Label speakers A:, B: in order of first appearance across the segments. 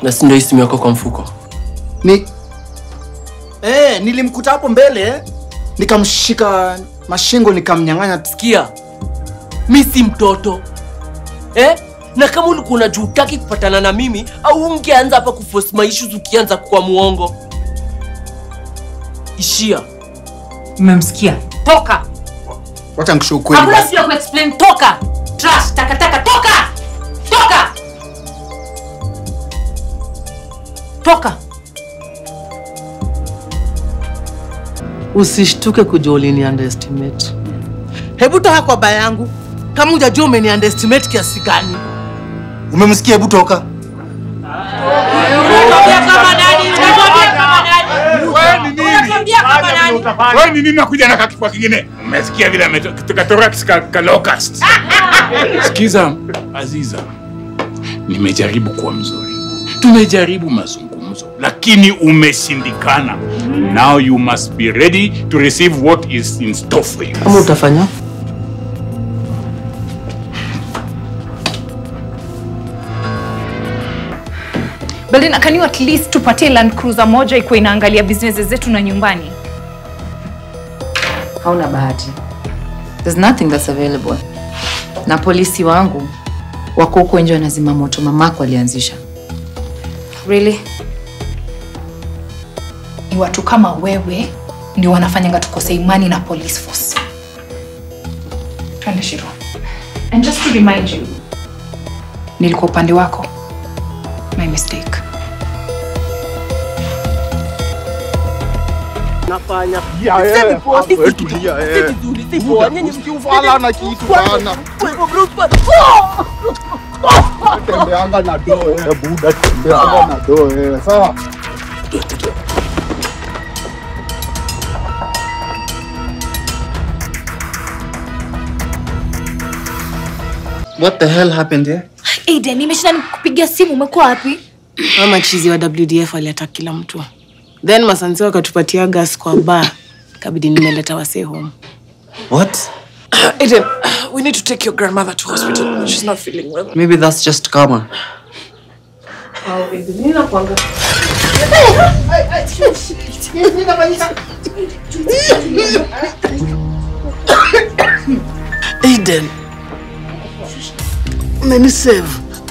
A: na si ndio hii simu yako kwa mfuko
B: Ni eh, nilimkuta hapo mbele nikamshika mashingo nikamnyang'anya.
A: sikia mi si mtoto eh? na kama ulikuwa unajua hutaki kupatana na mimi au ungeanza hapa kuforce my issues ukianza kwa muongo ishia
C: mmemsikia toka
B: Wacha nikushauri ukweli.
C: hakuna sio kuexplain toka trash takataka toka toka toka
D: usishtuke kujua ulini underestimate hebu toka kwa baya yangu kama hujajua umeni underestimate kiasi gani
B: Umemsikia? Hebu toka.
C: Unatuambia kama nani? Unatuambia kama nani? Unatuambia kama nani?
E: Wewe ni nini nakuja na kakifua kingine? Umesikia vile ametoka thorax ka, ka locust. Sikiza Aziza, nimejaribu kuwa mzuri, tumejaribu mazungumzo, lakini umeshindikana. Now you must be ready to receive what is in store for you.
D: kama utafanya
F: Belinda, can you at least tupatie Land Cruiser moja ikuwa inaangalia business zetu na nyumbani?
G: hauna bahati there's nothing that's available na polisi wangu wako huko nje wanazima moto mamako alianzisha
F: Really? Ni watu kama wewe ndio wanafanyanga tukose imani na police force. Twende Shiro. And just to remind you, nilikuwa upande wako. My mistake.
D: nafanya
B: Ufala kitu bana. Tembeanga na doo eh, buda tembeanga na doo eh. Sawa. What the hell happened here?
F: Aiden, nimeshinda nikupigia simu, umekuwa wapi?
D: ama chizi wa wdf aliata kila mtu then masansi wakatupatia gas kwa ba kabidi nimeleta wasee home
H: What?
D: Aiden, we need to take your grandmother to hospital she's not feeling well
H: Maybe that's just karma.
D: Aiden. Umenisave.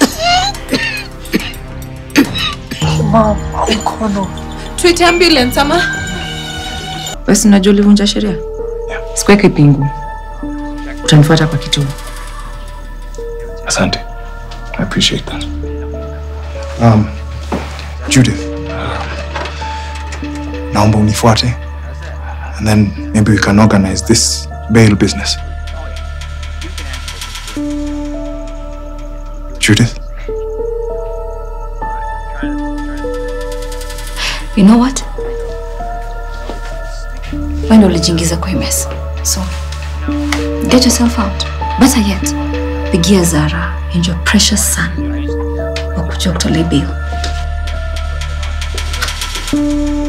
F: Tuite ambulance ama?
G: basi unajua ulivunja sheria sikuweke pingu utanifuata kwa kituo
E: Asante. I appreciate that.
B: Um, Judith. Naomba unifuate. And then maybe we can organize this bail business. Judith?
G: you know what wendo ulijiingiza kwa hii mess so get yourself out better yet pigia zara and your precious son wakujua kutolea bail